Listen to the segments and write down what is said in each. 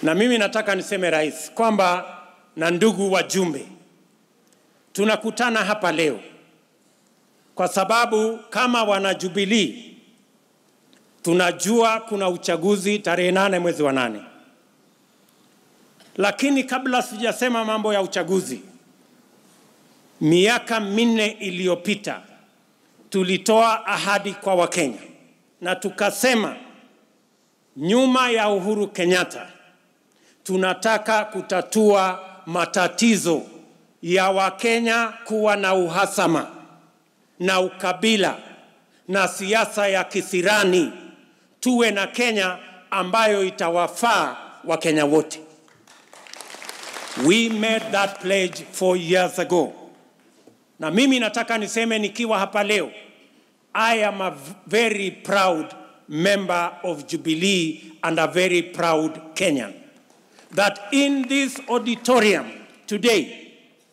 Na mimi nataka niseme rais kwamba na ndugu wajumbe, tunakutana hapa leo kwa sababu kama wana Jubilee tunajua kuna uchaguzi tarehe nane mwezi wa nane, lakini kabla sijasema mambo ya uchaguzi, miaka minne iliyopita tulitoa ahadi kwa Wakenya na tukasema nyuma ya Uhuru Kenyatta tunataka kutatua matatizo ya Wakenya kuwa na uhasama na ukabila na siasa ya kisirani. Tuwe na Kenya ambayo itawafaa Wakenya wote. We made that pledge four years ago, na mimi nataka niseme nikiwa hapa leo, I am a very proud member of Jubilee and a very proud Kenyan that in this auditorium today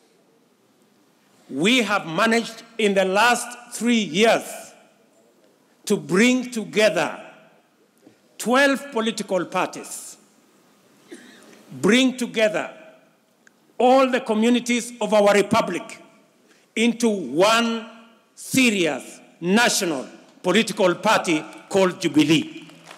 we have managed in the last three years to bring together 12 political parties, bring together all the communities of our republic into one serious national political party called Jubilee.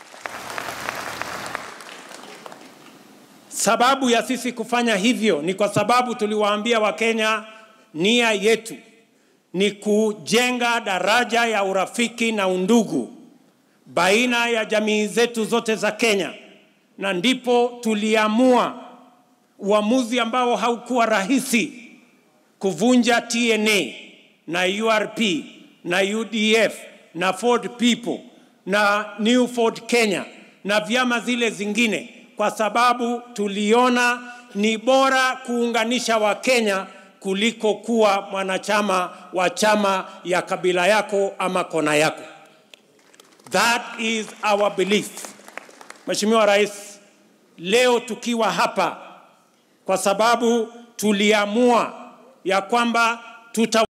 Sababu ya sisi kufanya hivyo ni kwa sababu tuliwaambia Wakenya nia yetu ni kujenga daraja ya urafiki na undugu baina ya jamii zetu zote za Kenya, na ndipo tuliamua uamuzi ambao haukuwa rahisi kuvunja TNA na URP na UDF na Ford People na New Ford Kenya na vyama zile zingine, kwa sababu tuliona ni bora kuunganisha Wakenya kuliko kuwa mwanachama wa chama ya kabila yako ama kona yako. That is our belief. Mheshimiwa Rais, leo tukiwa hapa kwa sababu tuliamua ya kwamba tuta